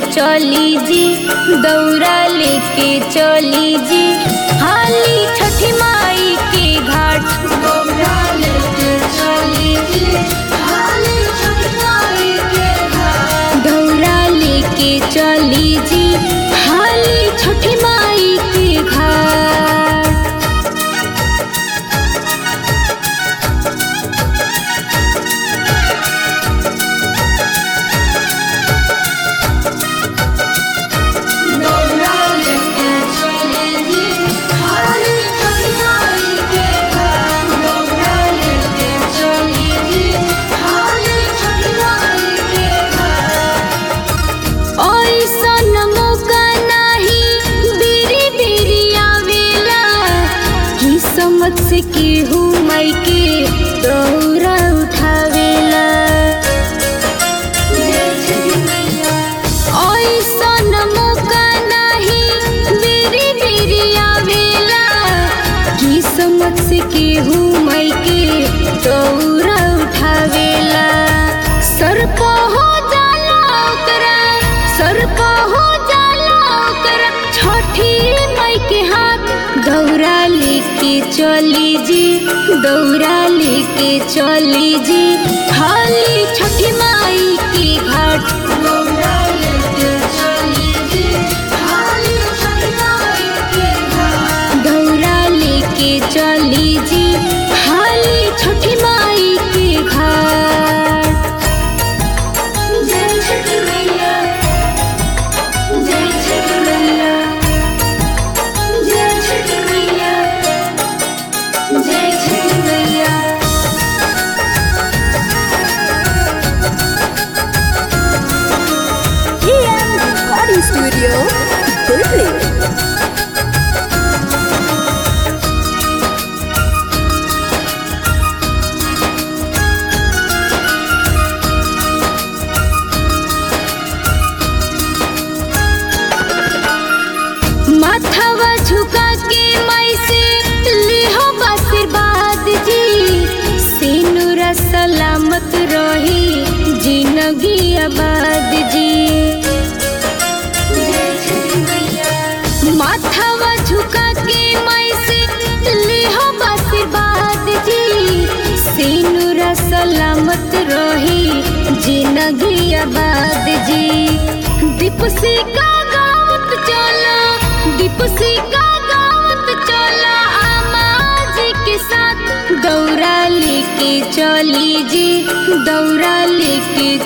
चली जी दौरा लेके चली जी हाली छठी माई के घाट दौरा लेके चली जी हाली छठी माई के घाट दौरा लेके चली जी हाली छठी माई के घाट दौरा लेके चली जी हाली छठी माई के घाट दौरा लेके चली जी हाली छठी माई के घाट ओइसन मौका नाही बीरी बीरी आवेला किस्मत से केहू माई के दौरा उठावेला ओइसन मौका नाही बीरी बीरी आवेला किस्मत से केहू माई के दौरा उठावेला सर पे हो जाला ओकरा सर पे हो जाला ओकरा छठी माई के हाथ दौरा लेके चली जी दौरा लेके चली जी हाली छठी माई के घाट दौरा लेके चली जी हाली छठी माई के घाट दौरा लेके चली जी हाली छठी माई के घाट जय छठी मैया जय छठी मैया जय छठी मैया जय छठी मैया EM Recording Studio, Berkeley. माथावा झुका के माई से लिहो आशीर्वाद जी सिनुरा सलामत रही जिंदगी आबाद जी माथावा झुका के माई से लिहो आशीर्वाद जी सिनुरा सलामत रही जिंदगी आबाद जी दीपसी का गावत चला दीपसी का गावत चला आमा जी के साथ दौरा लेके चली जी दौरा लेके